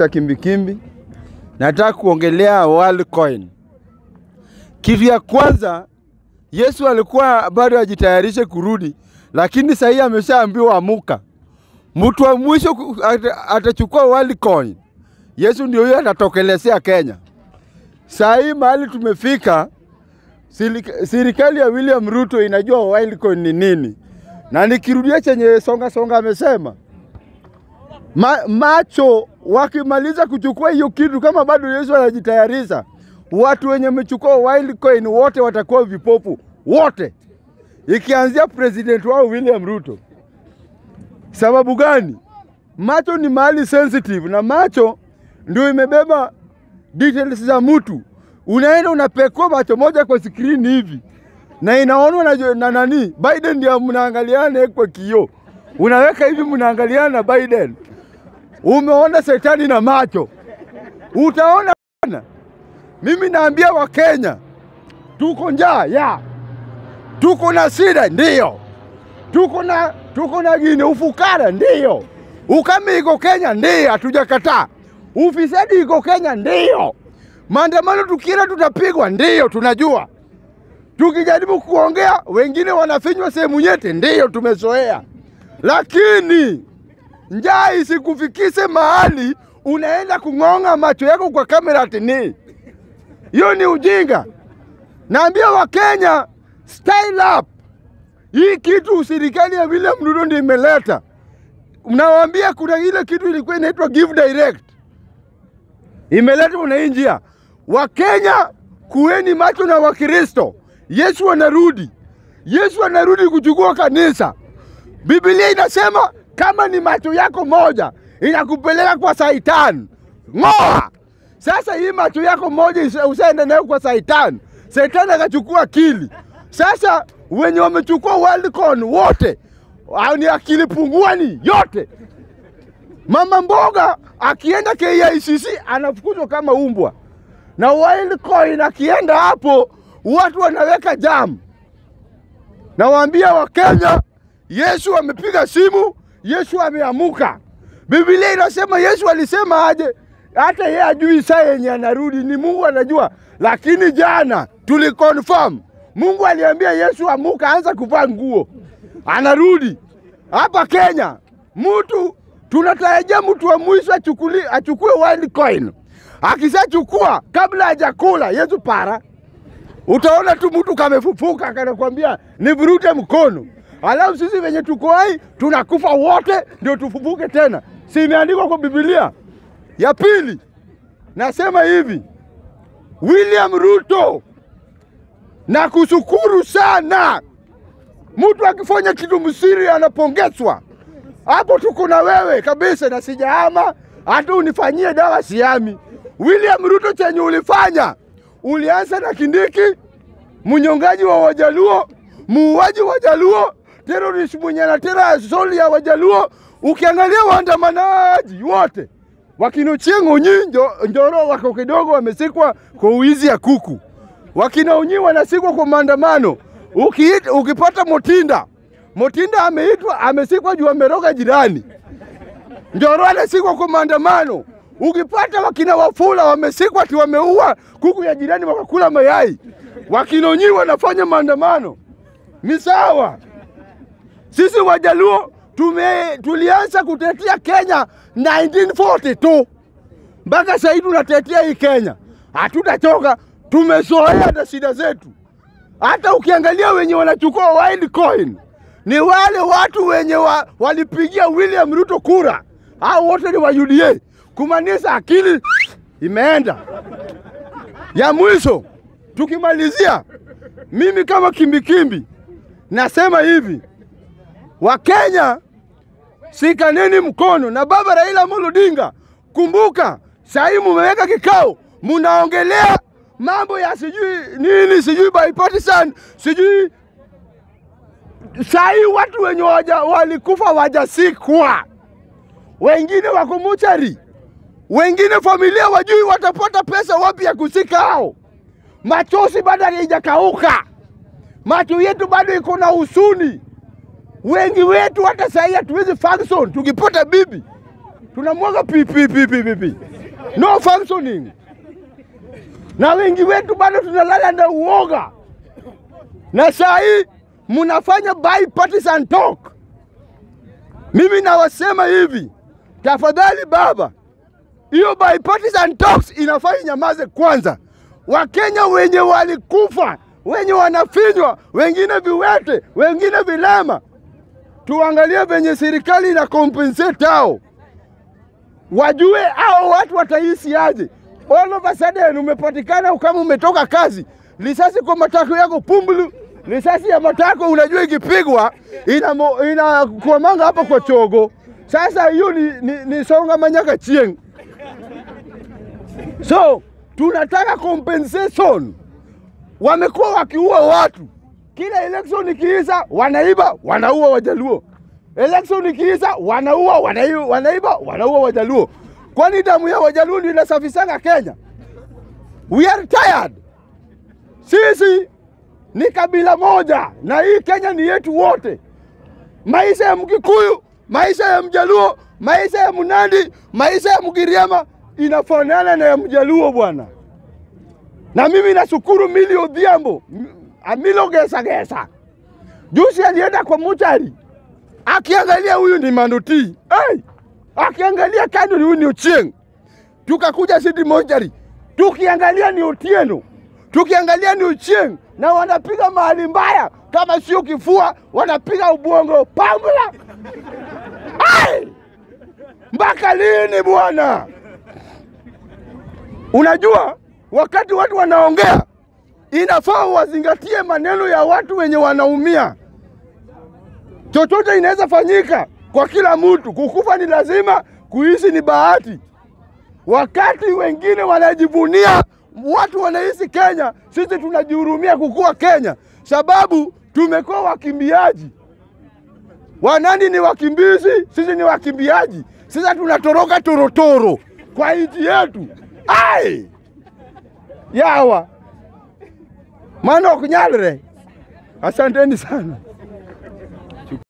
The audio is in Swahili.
Mr. Kimbikimbi. Nataka kuongelea Worldcoin. Kitu ya kwanza, Yesu alikuwa bado ajitayarishe kurudi, lakini sahii ameshaambiwa amuka. Mtu wa mwisho ku- ata- atachukua Worldcoin. Yesu ndio huyo atatokelezea Kenya. Saa hii mahali tumefika, silika- serikali ya William Ruto inajua Worldcoin ni nini, na nikirudia chenye songa songa amesema Ma, macho wakimaliza kuchukua hiyo kitu, kama bado Yesu anajitayarisha, watu wenye wamechukua Worldcoin wote watakuwa vipofu wote, ikianzia president wao William Ruto. Sababu gani? Macho ni mahali sensitive, na macho ndio imebeba details za mtu. Unaenda unapekua macho moja kwa skrini hivi na inaonwa na, jo- na nani Biden, ndio mnaangaliana kwa kioo, unaweka hivi, mnaangaliana na Biden umeona shetani na macho, utaona bana. Mimi naambia Wakenya tuko njaa ya tuko na shida ndiyo, tuko na tuko na gine ufukara ndiyo, ukame iko Kenya ndiyo, hatujakataa. Ufisadi iko Kenya ndiyo, maandamano tukienda tutapigwa ndiyo, tunajua. Tukijaribu kuongea wengine wanafinywa sehemu nyete, ndiyo, tumezoea, lakini njaa isikufikise mahali unaenda kung'ong'a macho yako kwa kamera atini. Hiyo ni ujinga. Naambia Wakenya style up. Hii kitu serikali ya William Ruto ndio imeleta. Mnawaambia kuna ile kitu ilikuwa inaitwa give direct, imeletwa na hii njia. Wakenya kuweni macho na Wakristo. Yesu anarudi, Yesu anarudi kuchukua kanisa. Biblia inasema kama ni macho yako moja inakupeleka kwa Saitani, ng'oa. Sasa hii macho yako moja isa- usaenda nayo kwa Saitani, Saitani akachukua akili. Sasa wenye wamechukua Worldcoin wote au ni akili punguani yote. Mama mboga akienda KICC anafukuzwa kama umbwa, na Worldcoin akienda hapo watu wanaweka jamu. Nawaambia Wakenya, Yesu amepiga simu, Yesu ameamuka. Biblia inasema Yesu alisema aje, hata yeye ajui saa yenye anarudi, ni Mungu anajua. Lakini jana tuliconfirm, Mungu aliambia Yesu amuka, anza kuvaa nguo, anarudi hapa Kenya. Mtu tunatarajia mtu wa mwisho achukuli, achukue Worldcoin. Akishachukua kabla hajakula, Yesu para utaona tu mtu kamefufuka kanakwambia nivurute mkono, alafu sisi venye tuko hai tunakufa wote ndio tufufuke tena. Si imeandikwa kwa Biblia? Ya pili nasema hivi, William Ruto, na kushukuru sana. Mtu akifanya kitu msiri anapongezwa. Hapo tuko na wewe kabisa, na sijahama hata unifanyie dawa siami. William Ruto, chenye ulifanya ulianza na Kindiki, mnyongaji wa Wajaluo, muuaji wa Wajaluo, terrorist mwenye anatera soli ya Wajaluo. Ukiangalia waandamanaji wote wakina Ochieng' Onyi njo, Njoro wako kidogo wamesikwa kwa uizi ya kuku, wakina Onyi wanasikwa kwa maandamano. Ukiit, ukipata Motinda, Motinda ameitwa amesikwa juu ameroga jirani. Njoro anasikwa kwa maandamano. Ukipata wakina Wafula wamesikwa ati wameua kuku ya jirani wakakula mayai. Wakina Onyi wanafanya maandamano, ni sawa. Sisi Wajaluo tume, tulianza kutetea Kenya 1942 mpaka sasa hivi tunatetea hii Kenya, hatutachoka. Tumezoea na shida zetu. Hata ukiangalia wenye wanachukua Worldcoin ni wale watu wenye wa, walipigia William Ruto kura, hao wote ni wa UDA, kumaanisha akili imeenda. Ya mwisho tukimalizia, mimi kama kimbikimbi nasema hivi, Wakenya sikaneni mkono na baba Raila Amolo Odinga. Kumbuka sahii mumeweka kikao, munaongelea mambo ya sijui nini, sijui bipartisan, sijui sahii watu wenye waja, walikufa wajasikwa, wengine wako mochari, wengine familia wajui watapata pesa wapi ya kusika hao. Machozi bado haijakauka, macho yetu bado iko na husuni. Wengi wetu hata sahii hatuwezi function, tukipata bibi tunamwaga pipi pipi pipi. no functioning, na wengi wetu bado tunalala na uoga, na saa hii mnafanya bipartisan talk. Mimi nawasema hivi, tafadhali baba, hiyo bipartisan talks inafaa inyamaze kwanza. Wakenya wenye walikufa, wenye wanafinywa, wengine viwete, wengine vilema, tuangalie venye serikali ina compensate hao, wajue hao watu wataishi aje. All of a sudden umepatikana kama umetoka kazi, risasi kwa matako yako pumbulu, risasi ya matako unajua ikipigwa inakwamanga ina hapo kwa chogo. Sasa hiyo ni, ni, ni songa manyaka chieng. So tunataka compensation. Wamekuwa wakiua watu kila election ikiisha, wanaiba wanaua Wajaluo. Election ikiisha, wanaua wanaiba, wanaiba wanaua Wajaluo. Kwani damu ya Wajaluo ndio inasafisanga Kenya? We are tired. Sisi ni kabila moja na hii Kenya ni yetu wote. Maisha ya Mkikuyu, maisha ya Mjaluo, maisha ya Mnandi, maisha ya Mgiriama inafanana na ya Mjaluo bwana. Na mimi nashukuru Milly Odhiambo, Amilo Gesa Gesa, juzi alienda kwa muchari akiangalia huyu ni Manuti, hey! akiangalia kando ni huyu ni Ochieng, tukakuja City Mortuary tukiangalia ni Otieno, tukiangalia ni Ochieng, na wanapiga mahali mbaya, kama sio kifua wanapiga ubongo pambula. Hey! mpaka lini bwana? Unajua, wakati watu wanaongea, inafaa wazingatie maneno ya watu wenye wanaumia. Chochote inaweza fanyika kwa kila mtu. Kukufa ni lazima, kuishi ni bahati. Wakati wengine wanajivunia watu wanaishi Kenya, sisi tunajihurumia kukua Kenya sababu tumekuwa wakimbiaji. Wanandi ni wakimbizi, sisi ni wakimbiaji. Sasa tunatoroka torotoro kwa nchi yetu. Ai! Yawa. Manok nyalre. Asanteni sana.